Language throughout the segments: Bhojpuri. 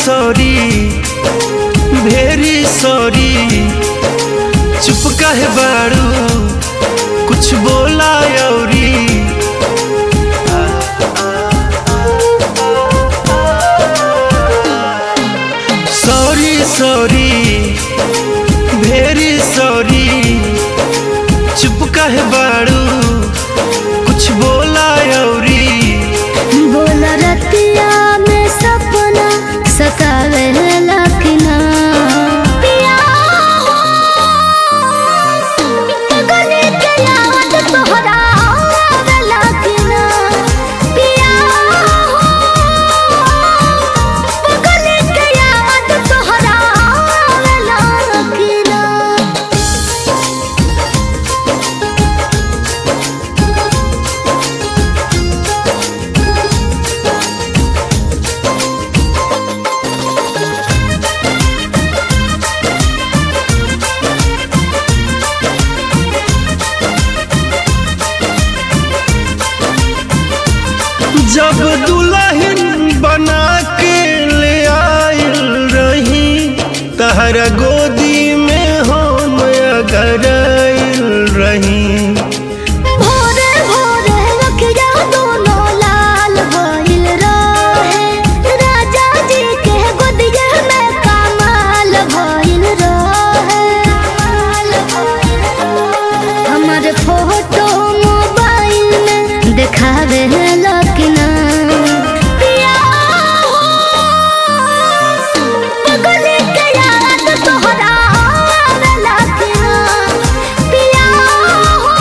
सॉरी भेरी सॉरी चुप काहे बाड़ू कुछ बोला अउरी सॉरी सॉरी भेरी सॉरी चुप काहे बाड़ू कुछ बोला अउरी बोल रतिया में सपना सतावे लखना पिया हो गले के याद तोहरा आवे लखना पिया हो गले के याद तोहरा आवे लखना जब दुल्हन बना के ले आयल रही तहरा गोदी में हम अगर आयल रही भोरे भोरे रखिया दोनों लाल भइल रहे राजा जी के गोदिया में कमाल भइल रहे हमर फोटो मोबाइल में देखावे लकिना पिया हो गले के याद तोहरा आवे लकिना पिया हो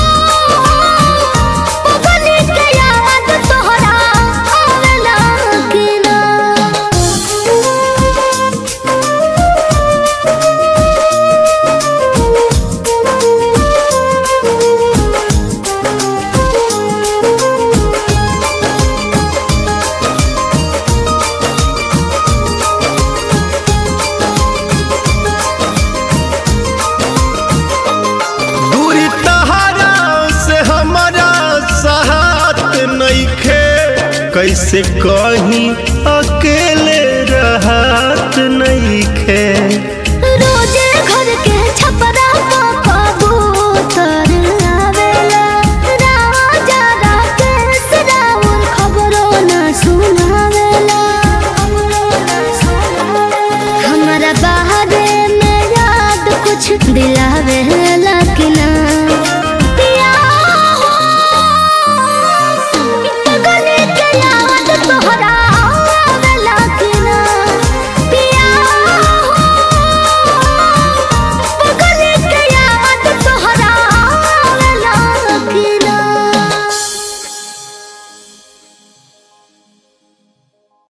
गले के याद तोहरा आवे लकिना दूरी तहरा से हमारा साथ नइखे कैसे कहीं अकेले रहत नइखे रोजे घर के छपरा पापा बोतर आवेला राजा राकेश राउर खबरो न सुनावेला हमरा बाहरे में याद कुछ दिलावे